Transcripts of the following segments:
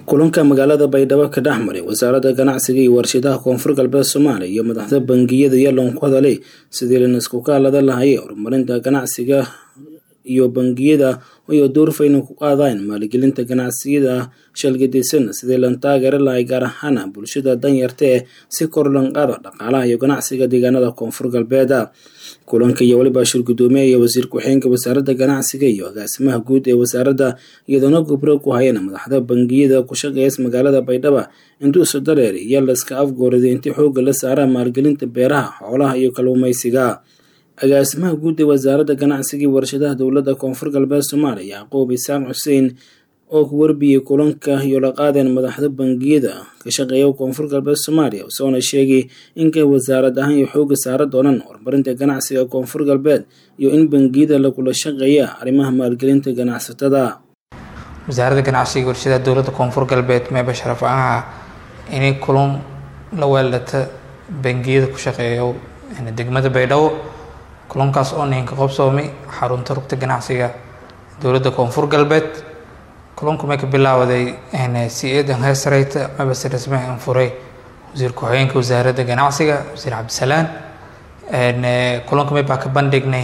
kulanka magaalada baydhabo ka dhex maray wasaaradda ganacsiga iyo warshadaha koonfur galbeed soomaaliya iyo madaxda bangiyada yalon ku hadalay sidii lanisku kaalada lahayay horumarinta ganacsiga iyo bangiyada iyo doorfayna ku qaadaan maalgelinta ganacsiyada shalgadaysan sidii lan taageeri lahay gaar ahaan bulshada danyarta ee si kor lan qaado dhaqaalaha iyo ganacsiga deegaanada koonfur galbeed kulanka iyo weliba shir gudoomiye iyo wasiir ku-xigeenka wasaaradda ganacsiga iyo agaasimaha guud ee wasaaradda iyadoona gubro ku hayeen madaxda bangiyada ku shaqeeya magaalada baydhabo induusa dareer iyo laska afgoorida intii xooga la saara maalgelinta beeraha xoolaha iyo kalluumaysiga agaasimaha guud ee wasaaradda ganacsiga iyo warshadaha dowladda koonfur galbeed soomaaliya yacquub isaaq xuseen oo ku warbiyey kulanka iyo la qaadeen madaxda bangiyada ka shaqeeya koonfur galbeed soomaaliya isagoona sheegay inkay wasaarad ahaan iyo xooga saara doonaan horumarinta ganacsiga koonfur galbeed iyo in bangiyada lagula shaqeeya arrimaha maalgelinta ganacsatada wasaaradda ganacsiga warshadaha dowladda koonfur galbeed meeba sharaf ahaa inay kulan la weeldhata bangiyada ku shaqeeya degmada baydhabo kulankaas oo ninka qobsoomay xarunta rugta ganacsiga dowladda koonfur galbeed kulanku may ka bilaawaday c-edan heesareyta mabase rasmi an furay wasiir ku-xigeenka wasaaradda ganacsiga wasiir cabdisalaan kulanku may baa ka bandhignay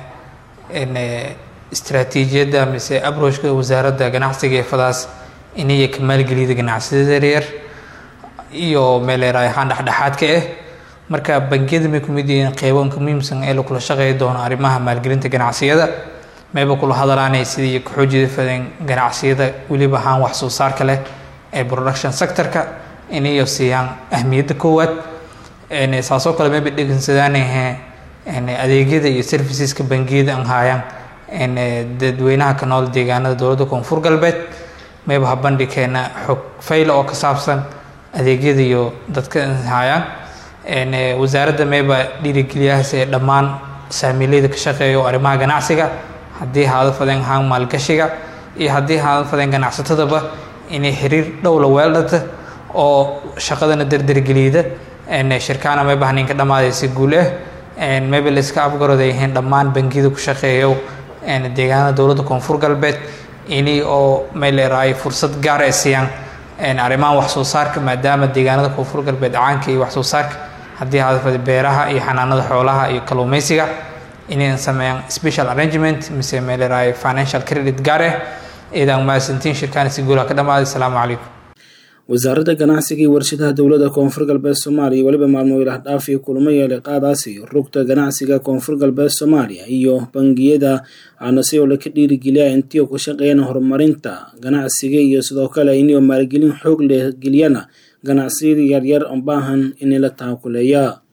istraatiijiyadda mise abroshka wasaaradda ganacsiga ee fadaas inaya ka maalgeliyada ganacsiyada yaryar iyo meeleeraay ahaan dhexdhexaadka ah marka bangiyada may kumid yihiin qeybanka muhiimsan ee lakula shaqeey doono arrimaha maalgelinta ganacsiyada mayba kula hadalaanay sidii kaxoojida fadeen ganacsiyada weliba ahaan wax soo saarka leh ee production sectorka inayo siiyaan ahmiyadda koowaad saasoo kale mayba dhegensadaanahe adeegyada iyo serviceska bangiyada an haayaan dadweynaha ka nool deegaanada dowladda koonfur galbeed mayba ha bandhigkeena xog fayla oo ka saabsan adeegyada iyo dadka haayaan wasaaradda mayba dhiirigeliyahaas ee dhammaan saamiileyda ka shaqeeya oo arrimaha ganacsiga haddii haada fadeen ahaan maalgashiga iyo haddii haada fadeen ganacsatadaba inay xiriir dhow la weeldhata oo shaqadana derdergeliyda shirkaana mayba haninka dhammaaday si guul ah mayba la iska afgarooday yihiin dhammaan bangiyada ku shaqeeyo deegaanada dowladda koonfur galbeed inay oo mayleeraay fursad gaar ay siiyaan arrimaha wax soo saarka maadaama deegaanada koonfur galbeed caanka iyo wax soo saarka haddii hadafada beeraha iyo xanaanada xoolaha iyo kalluumaysiga inay sameeyaan special arrangement mise meeleraay financial credit gaar ah eedaan mahadsantiin shirkaan si guulaha ka dhammaaday asalaamu calaykum wasaaradda ganacsiga iyo warshadaha dowladda koonfur galbeed soomaaliya weliba maalmo ilaah dhaaf iyo kulamo yeelay qaadaasi rugta ganacsiga koonfur galbeed soomaaliya iyo bangiyada aana si oo laka dhiirigeliya intii ku shaqeeyaan horumarinta ganacsiga iyo sidoo kale inio maalgelin xoog leh geliyana ganacsiyada yaryar oo baahan in la taakuleeya